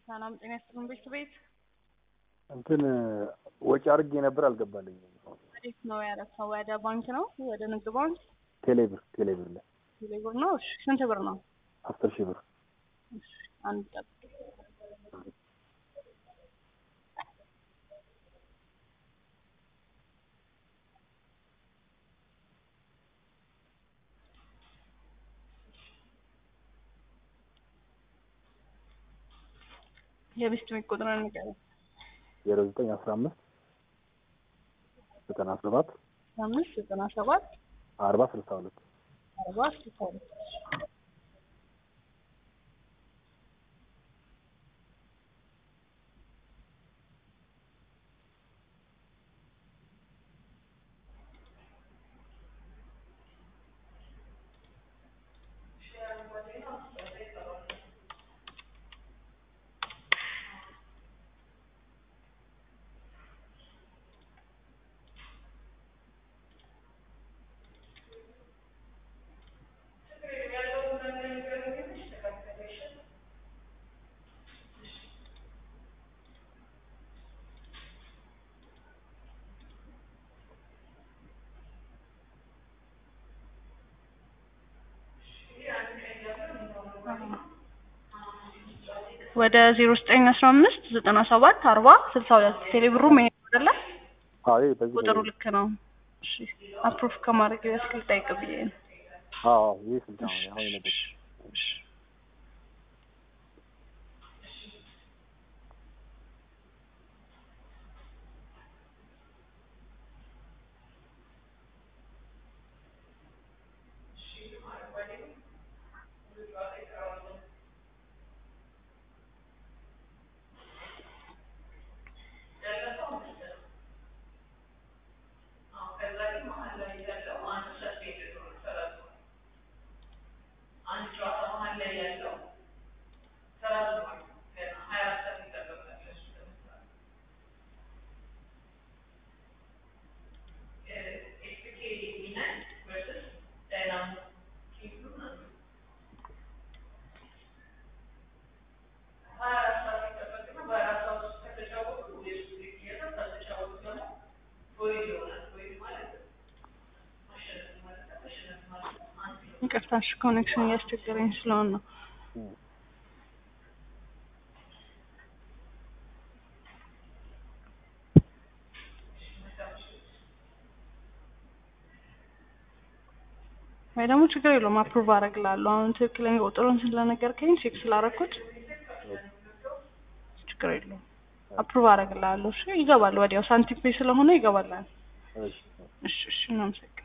ሰላም ጤና ይስጥልን ቤት ቤት እንትን ወጪ አድርጌ ነበር አልገባልኝም። ወዴት ነው ያረፈው? ወደ ባንክ ነው ወደ ንግድ ባንክ ቴሌብር ቴሌብር ላይ ቴሌ ብር ነው። እሺ ስንት ብር ነው? አስር ሺህ ብር እሺ አንድ ጠብቅ። የቤት ቤት ቁጥር ንገረኝ። ዜሮ ዘጠኝ አስራ አምስት ዘጠና ሰባት አምስት ዘጠና ሰባት አርባ ስልሳ ሁለት አርባ ስልሳ ሁለት ወደ ዜሮ ዘጠኝ አስራ አምስት ዘጠና ሰባት አርባ ስልሳ ሁለት ቴሌ ብሩ መሄድ አይደለ? አዎ ይሄ በዚህ ቁጥሩ ነው። ልክ ነው። እሺ አፕሮቭ ከማድረግ በፊት ልጠይቅ ብዬ ነው። አዎ አዎ ይሄ ስልክ ነው አሁን የነገርኩሽ። እሺ ይቅርታ፣ እሺ ኮኔክሽን እያስቸገረኝ ስለሆነ ነው። እም። ወይ ደግሞ ችግር የለውም አፕሩቭ አደርግልሃለሁ። አሁን ትክክለኛ ቁጥሩን ስለነገርከኝ ቼክ ስላደረኩት ችግር የለውም አፕሩቭ አደርግልሃለሁ። እሺ ይገባል፣ ወዲያው ሳንቲም ፔይ ስለሆነ ይገባል። እሺ እሺ እሺ እናመሰግናለን።